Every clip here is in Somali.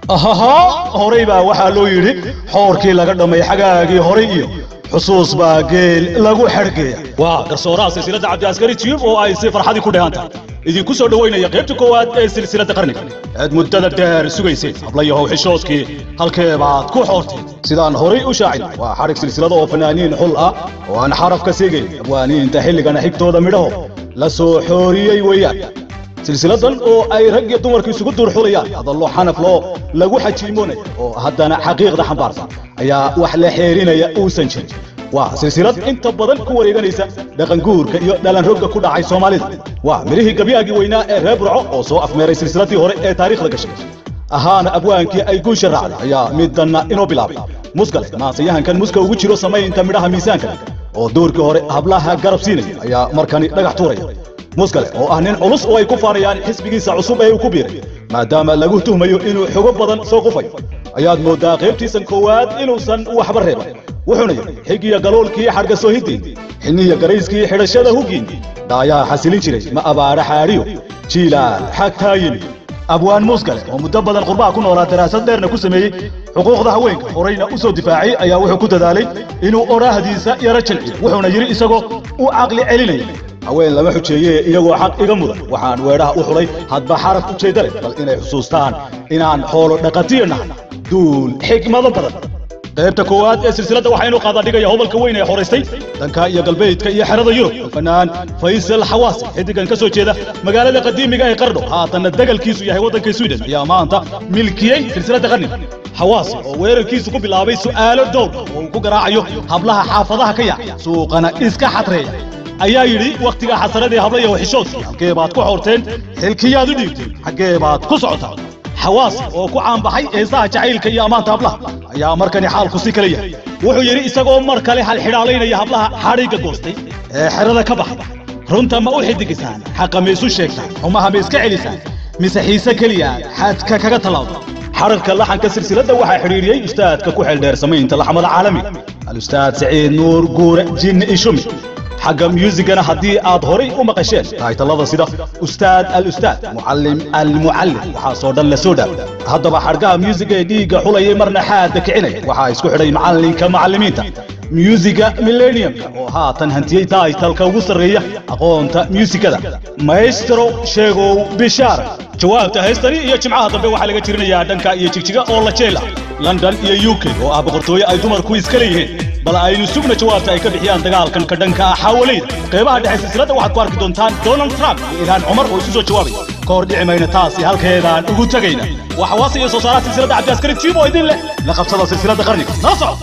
ahaha horay baa waxaa loo yidhi xoorkii laga dhammay xagaagii horay iyo xusuus baa geel lagu xergeeya waa garsooraha silsiladda cabdiaskari tiyub oo ay si farxadii ku dheehan tahay idinku soo dhowaynaya qaybta koowaad ee silsiladda qarniga aad muddada dheer sugayseen hablayahow xishoodkii halkee baad ku xoorteen sidaan horay u shaacin waa xadhig silsilada oo fanaaniin xul ah oo aan xaraf ka seegayn abwaaniinta xilligana xigtooda midhaho la soo xooriyey weeyaan silsiladan oo ay rag iyo dumarku isugu duurxulayaan hadallo xanaf loo lagu xajiimoonaya oo haddana xaqiiqda xambaarsan ayaa wax la xeerinaya uusan jirin waa silsilad inta badan ku wareeganaysa dhaqanguurka iyo dhalanrogga ku dhacay soomaalida waa midhihii gabyaagii weynaa ee reer burco oo soo afmeeray silsiladii hore ee taariikhda gashay ahaana abwaankii ay guusha raacday ayaa midanna inoo bilaabay muskale maansayahankan muska ugu jiro samaynta midhaha miisaanka oo doorkii hore hablaha garab siinaya ayaa markani dhagax tuuraya muskale oo ah nin culus oo ay ku faanayaan xisbigiisa cusub ee uu ku biiray maadaama lagu tuhmayo inuu xogo badan soo qufayo ayaad mooddaa qaybtiisan koowaad inuusan waxba reeban wuxuuna yidhi xigiya galoolkii xadhga soohidiin xiniya garayskii xidhashada hugiin dhaayaa xasilin jiray ma abaara xaadhiyo jiilaal xagtaa yimi abwaan muuskale oo muddo badan qurbaha ku noolaa daraasad dheerna ku sameeyey xuquuqda haweenka horayna u soo difaacay ayaa wuxuu ku dadaalay inuu odhaahdiisa yaro jilciyo wuxuuna yidhi isagoo u caqli celinaya haween lama xujeeye iyagoo xaq iga mudan waxaan weedhaha u xulay hadba xaraf ujeedda leh bal inay xusuustaan inaan xoolo dhaqatiyo nahay duul xigmado badan qaybta koowaad ee silsiladda waxaynu qaadaa dhigaya hobalka weyn ee horaystay dhanka iyo galbeedka iyo xerada yurub fanaan faysal xawaasi xiddigan ka soo jeeda magaalada qadiimiga ee qardho haatanna degalkiisu yahay waddanka sweden ayaa maanta milkiyey silsiladda qarniga xawaasi oo weerarkiisu ku bilaabay su'aalo dhowr oo uu ku garaacayo hablaha xaafadaha ka yaaca suuqana iska xadreeya ayaa yidhi wakhtiga xasaradii hablayaho xishoodkii halkee baad ku xoorteen xilkiyaad u dhiibteen xaggee baad ku socotaa xawaasi oo ku caanbaxay heesaha jacaylka iyo ammaanta hablaha ayaa markani xaalku si kale yahay wuxuu yidhi isagoo mar kale halxidhaalaynaya hablaha xadhigga goostay ee xerada ka baxay runta ma u xidigisaan xaqa ma isu sheegtaan xumaha ma iska celisaan mise xiise keliya xadka kaga tallaawda xararka laxanka silsiladda waxaa xidhiiriyey ustaadka ku xeeldheer samaynta laxmada caalamiga alustaad saciid nuur guure jinni ishumi xagga myuusigana haddii aad horay u maqasheen taaytallada sida ustaad alustaad mucallim almucallim waxaasoo dhan la soo dhaawo haddaba xadhgaha myuusiga ee dhiigga xulayay marna xaadda kicinaya waxaa isku xidhay macallinka macallimiinta myuusiga millenniumka oo haatan hantiyey taaytalka ugu sarreeya aqoonta myuusikada maestro sheegow bishaara jawaabta heystani iyo jimcaha dambe waxaa laga jirinayaa dhanka iyo jigjiga oo la jeel ah london iyo u k oo ah boqortooye ay dumarku iska leeyihiin bal aynu sugna jawaabta ay ka bixiyaan dagaalkan ka dhanka ah xaawalayda qeybaha dhexe silsiladda waxaad ku arki doontaan donald trump iyo ilhaan cumar oo isu soo jawaabaya ka hor dhici mayna taasi halkeedaan ugu tegayna waa xawaasa iyo soo saaraha silsiladda cabdiaskari tiib oo idin leh la qabsada silsiladda qarniga nala soco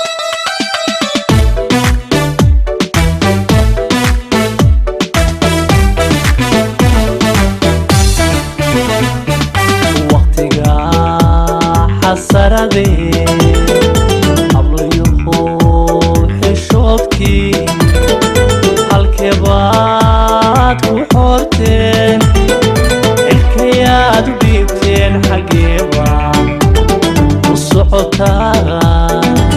waqtiga xasaradee hablayuhu xishoodkii halkee baad ku xoorteen xilkayaad u dhiibteen xaggeeba u socotaa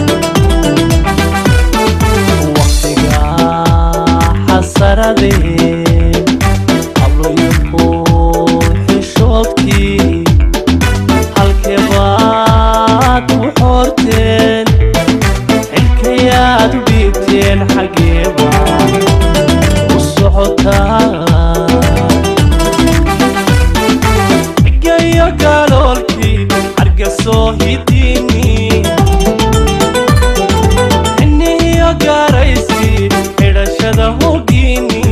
waqtiga xasaradee hablayuhu xishoodkii halkee baad ku xoorteen xilkayaad u dhiibteen xaggeeba u socotaa gayo galoolkii hargasoo hidiini xinihiyo gaaraysi xidhashada hogiini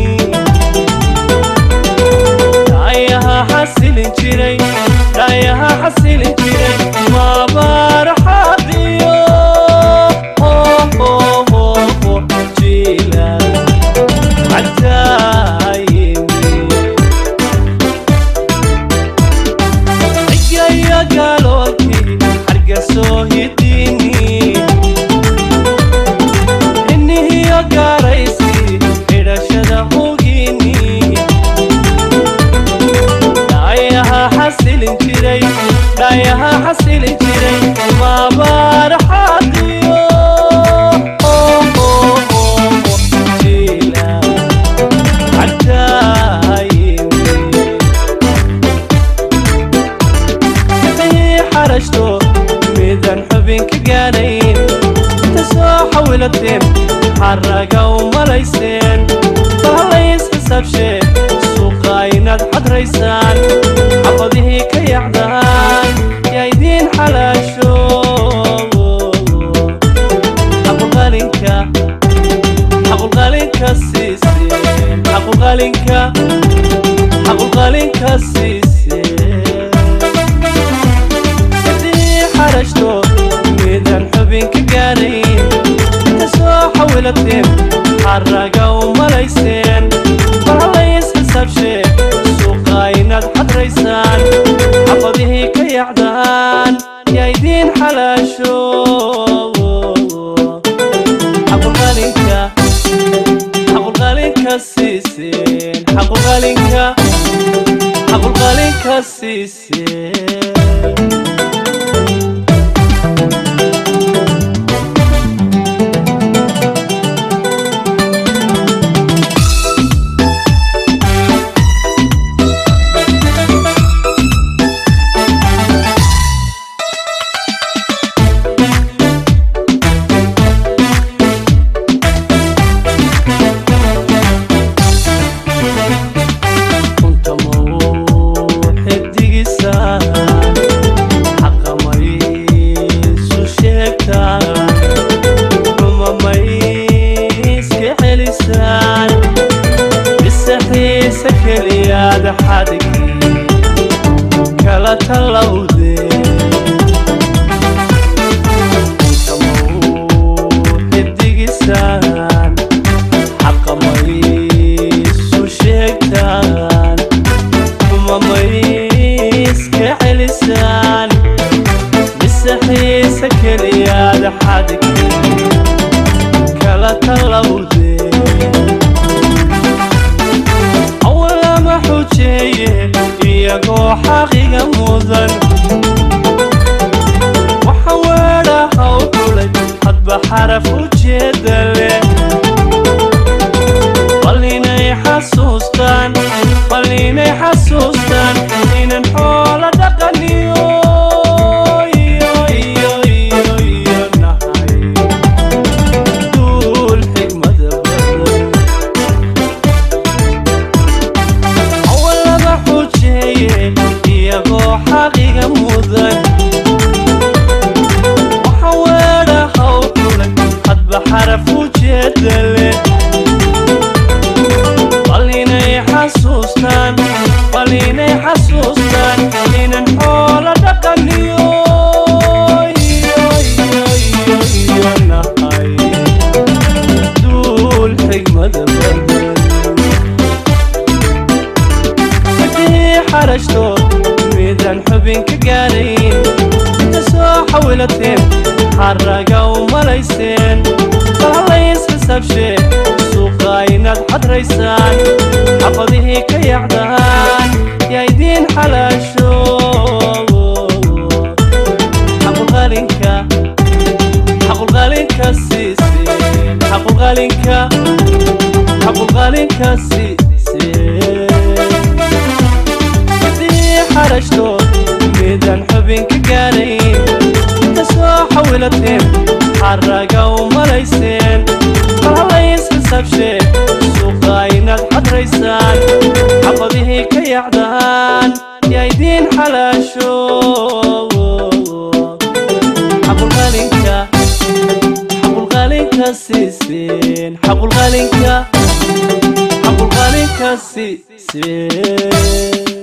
dhaayaha xasilin jiray dhaayaha xasilin jiray maabaaraxaadiyo jiilal cadaayimi cigayo galoolkii hargasoo hidiini xinihiyo gaaraysi xidhashada hogiini dhaayaha xasilin xaraga u malayseen bahalays xisaabshee suuqa inaad xadraysaan xabadihii ka yacdaan yaa idiin xalaasho xaqulqalinka xaqulqalinka siiseen xaqulqalinka xaqulqalinka siiseen sidii xarashto midaan xubin ka gaarayn inta soo xawilateen xaraga u malayseen bahalays xisaabshee suuqa inaad xadraysaan xabadihii ka yacdaan yaa idiin xalaasho xaqulqalinka xaqulqalinka siiseen xaqulqalinka xaqulqalinka siiseen runta mau xidigisaan xaqa maysu sheegtaan ruma mayska celisaan mise xiise keliyaad xadgii kala tallawdeen runta mau xidigisaan xaqa maysu sheegtaan uma mayska celisaan mise xiise keliyaad xadgii kala tallawdeen awalama xujeeye iyagoo xaqiga mudan waxa weedhaha u kulay hadba xaraf ujeeda leh bal inay xasuustaan bal inay xasuustaan inan xoolo dhaqaniyo iyo iyo iyo iyo nahay duul xigmada badan awalaba xujeeye iyagoo xaqiga mudan waxa weedhaha u kulay hadba xaraf ujeeda leh bal inay xasuustaan bal inay xasuustaan inan xoolo dhaqaniyo iyo iyo iyo iyo nahay duul xigmada badan haddii xarashto midaan xubin ka gaarayn inta soo xawilateen xaraga u malayseen bahalays xisaabshee suuqa inaad xadraysaan xabadihii ka yacdaan yaa idiin xalaasho xaqulqalinka xaqulqalinka siiseen xaqulqalinka xaqulqalinka siiseen sidii xarashto midaan xubin ka gaarayn inta soo xawilateen xaraga u malayseen bahalays xisaabshee suuqa inaad xadraysaan xabadihii ka yacdaan yaa idiin xalaasho xaqulqalinka xaqulqalinka siiseen xaqulqalinka xaqulqalinka siiseen